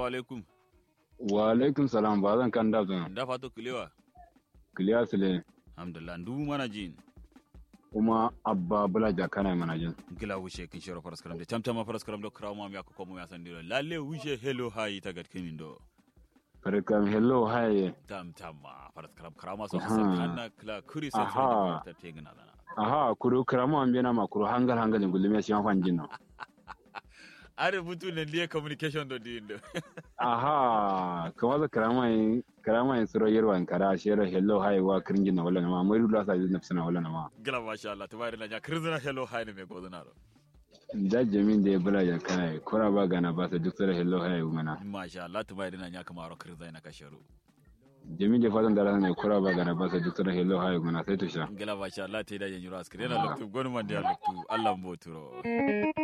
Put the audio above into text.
assalamu alaikum wa alaikum salam ba zan kan da zan da fato kilewa kiliya sile alhamdulillah ndu mana jin kuma abba bula jakana mana jin gila wuce kin shiro faras karam da tamtama faras karam do krawo mi akko mo ya sandiro lalle wuce hello hayi tagat kimin do farkam hello haye tamtama faras karam krama so Aha. hasan hanna kla kuri sa Aha. ta tegna dana aha kuru kramo an bena ma kuru hangal hangal ngulme shi fan jin no are butu ne liye communication do dindo aha kuma za krama yin krama yin suro yerwa in kara shero hello haye wa kirin na wala na ma mai rula sa jin nafsina wala na ma gila masha Allah tabari na ja kirzina hello hayi ne me goduna do da jamin da ya bula jakana kura ba gana ba sa duk sura hello haye mana masha Allah tabari na nya kamaro kirzina kasharu jamin da fatan da ne kura ba gana ba sa duk sura hello haye mana sai to sha gila masha Allah ta yi da yin yuro askire na loktu gonu man da loktu Allah mboturo